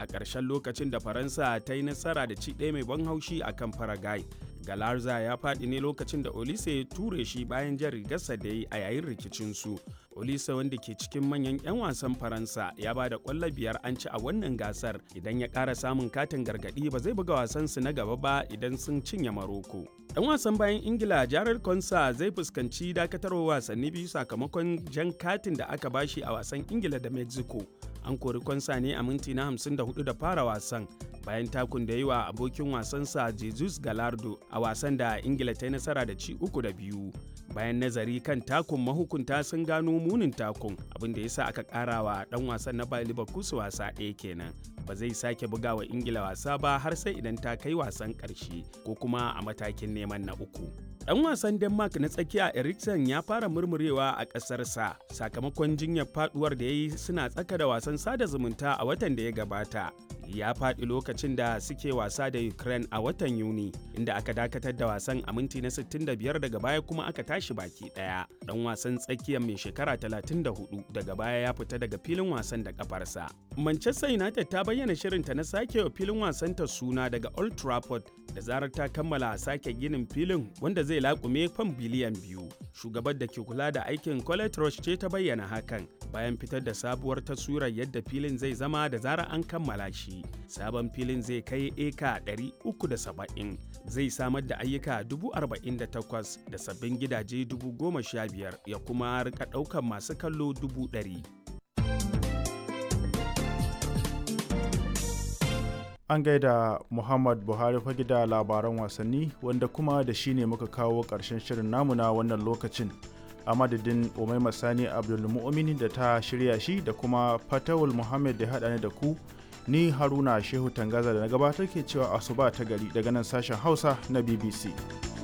a ƙarshen lokacin da faransa ta yi nasara da ci ɗaya mai ban haushi a kan paraguay galarza ya faɗi ne lokacin da olise ya ture shi bayan jan rigarsa da yi a yayin rikicinsu olise wanda ke cikin manyan 'yan wasan faransa ya ba da ƙwallo biyar an ci a wannan gasar idan ya ƙara samun katin gargaɗi ba zai buga wasansu na gaba ba idan sun cinye maroko dan wasan bayan ingila jared konsa zai fuskanci dakatarwa wasanni biyu sakamakon jan katin da aka bashi a wasan ingila da mexico an kori konsa ne a minti na 54 da fara wasan bayan takun da yi wa abokin wasansa jesus galardo a wasan da ingila ta yi nasara da ci uku da biyu bayan nazari kan takun mahukunta sun gano munin takun abin da ya sa aka kara wa dan wasan na bayan liverpool wasa ɗaya kenan ba zai sake buga wa ingila wasa ba har sai idan ta kai wasan ƙarshe ko kuma a matakin neman na uku dan wasan denmark na tsakiya eriksen ya fara murmurewa a ƙasarsa sakamakon jinyar faduwar da ya yi suna tsaka da wasan sada zumunta a watan da ya gabata ya faɗi lokacin da suke wasa da Ukraine a watan Yuni, inda aka dakatar da wasan a minti na 65 daga baya kuma aka tashi baki ɗaya. Ɗan wasan tsakiyar mai shekara 34 daga baya ya fita daga filin wasan da kafarsa. Manchester United ta bayyana shirinta na sake wa filin wasanta suna daga Old Trafford da zarar ta kammala sake ginin filin wanda zai laƙume fam biliyan biyu. Shugabar da ke kula da aikin Colette Roche ce ta bayyana hakan bayan fitar da sabuwar taswirar yadda filin zai zama da zarar an kammala shi. sabon filin zai kai eka 370 zai samar da ayyuka 48,000 da sabbin gidaje 15,000 ya kuma rika ɗaukar masu kallo 100,000 an gaida muhammad buhari fage da labaran wasanni wanda kuma da shi ne muka kawo ƙarshen shirin namu na wannan lokacin a madadin umaima sani abdulmu'mini da ta shirya shi da kuma fatawul muhammad da haɗa ni da ku ni haruna shehu tangaza da na gabatar ke cewa asuba ta gari daga nan sashen hausa na bbc